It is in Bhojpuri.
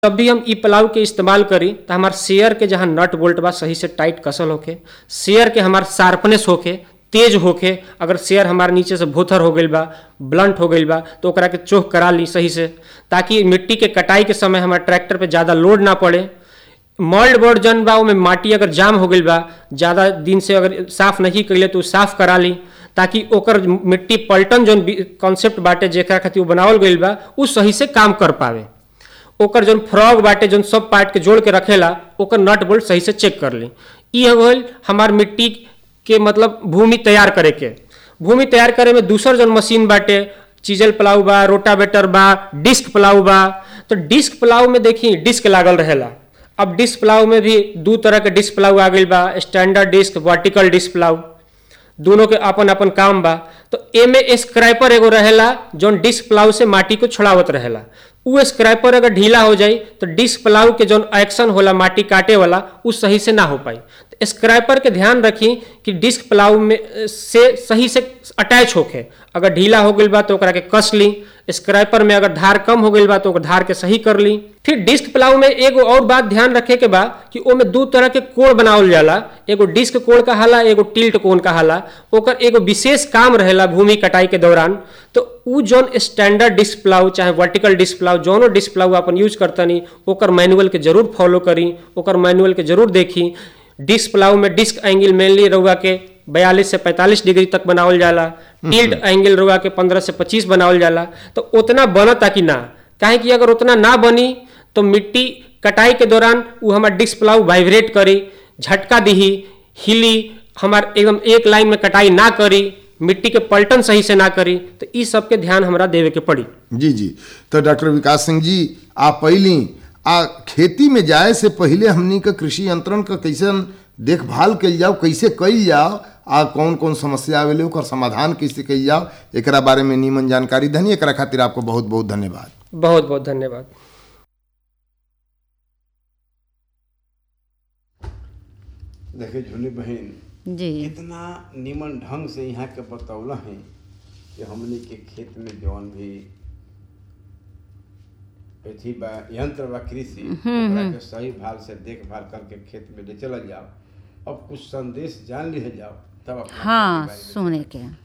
जब भी हम इ प्लाऊ के इस्तेमाल करी तो हमार शेयर के जहाँ नट बोल्ट बा सही से टाइट कसल होके शेयर के हमार शार्पनेस होके तेज होके अगर शेयर हमार नीचे से भूथर हो गईल बा ब्लंट हो गईल बा तो ओकरा के चोख करा ली सही से ताकि मिट्टी के कटाई के समय हमारे ट्रैक्टर पे ज़्यादा लोड ना पड़े मॉल्ड बोर्ड जन बा ओमे माटी अगर जाम हो गईल बा ज़्यादा दिन से अगर साफ नहीं कैले तो उ साफ करा ली ताकि ओकर मिट्टी पलटन जौन कॉन्सेप्ट बाटे जेकरा खातिर उ बनावल गईल बा उ सही से काम कर पावे ओकर जौन फ्रॉग बाटे जौन सब पार्ट के जोड़ के रखेला ओकर नट बोल्ट सही से चेक कर ली ई हो गईल हमार मिट्टी के मतलब भूमि तैयार करे के भूमि तैयार करे में दूसर जौन मशीन बाटे चीजल प्लाऊ बा रोटावेटर बा डिस्क प्लाऊ बा तो डिस्क प्लाऊ में देखी डिस्क लागल रहेला अब डिस्क प्लाऊ में भी दू तरह के डिस्क प्लाऊ आ गईल बा standard disc vertical disc plough दोनों के अपन अपन काम बा तो एमे स्क्रैपर एगो रहेला जौन डिस्क प्लाऊ से माटी को छोड़ावत रहेला उ स्क्रैपर अगर ढीला हो जाई तो डिस्क प्लाऊ के जौन एक्शन होला माटी काटे वाला उ सही से ना हो पाई तो स्क्रैपर के ध्यान रखी कि डिस्क प्लाऊ में से सही से अटैच होके अगर ढीला हो गईल बा तो ओकरा के कस ली स्क्रैपर में अगर धार कम हो गईल बा तो ओकर धार के सही कर ली फिर डिस्क प्लाऊ में एगो और बात ध्यान रखे के बा कि ओमे दू तरह के कोण बनावल जाला एगो डिस्क कोण कहाला एगो टिल्ट कोण कहाला ओकर एगो विशेष काम रहेला भूमि कटाई के दौरान तो उ जौन स्टैंडर्ड डिस्क प्लाऊ चाहे वर्टिकल डिस्क प्लाऊ जौनो डिस्क प्लाऊ अपन यूज करतनी ओकर मैनुअल के जरूर फॉलो करी ओकर मैनुअल के जरूर देखी डिस्क प्लाऊ में डिस्क एंगल मेनली रउआ के बयालीस से पैंतालीस डिग्री तक बनावल जाला टिल्ट एंगल रउआ के पंद्रह से पच्चीस बनावल जाला तो उतना बनता कि ना काहे कि अगर उतना ना बनी तो मिट्टी कटाई के दौरान उ हमार डिस्क प्लाऊ वाइब्रेट करी झटका दिही हिली हमार एकदम एक लाइन में कटाई ना करी मिट्टी के पलटन सही से ना करी तो ई सब के ध्यान हमरा देवे के पड़ी जी जी तो डॉक्टर विकास सिंह जी आप पहली आ खेती में जाए से पहले हमनी का कृषि यंत्रण का कैसे देखभाल कल जाओ कैसे कल जाओ आ कौन कौन समस्या आवेले ओकर समाधान कैसे कल जाओ एकरा बारे में नीमन जानकारी धनी एकरा खातिर आपको बहुत बहुत धन्यवाद बहुत बहुत धन्यवाद देखे झूली बहन जी कितना निमन ढंग से यहाँ के बतौला है कि हमने के खेत में जौन भी अथी बा यंत्र बा कृषि ओकरा के सही भाल से देखभाल करके खेत में ले चलल जाओ अब कुछ संदेश जान लिहे जाओ तब अपना खेती हाँ बाड़ी में सुने के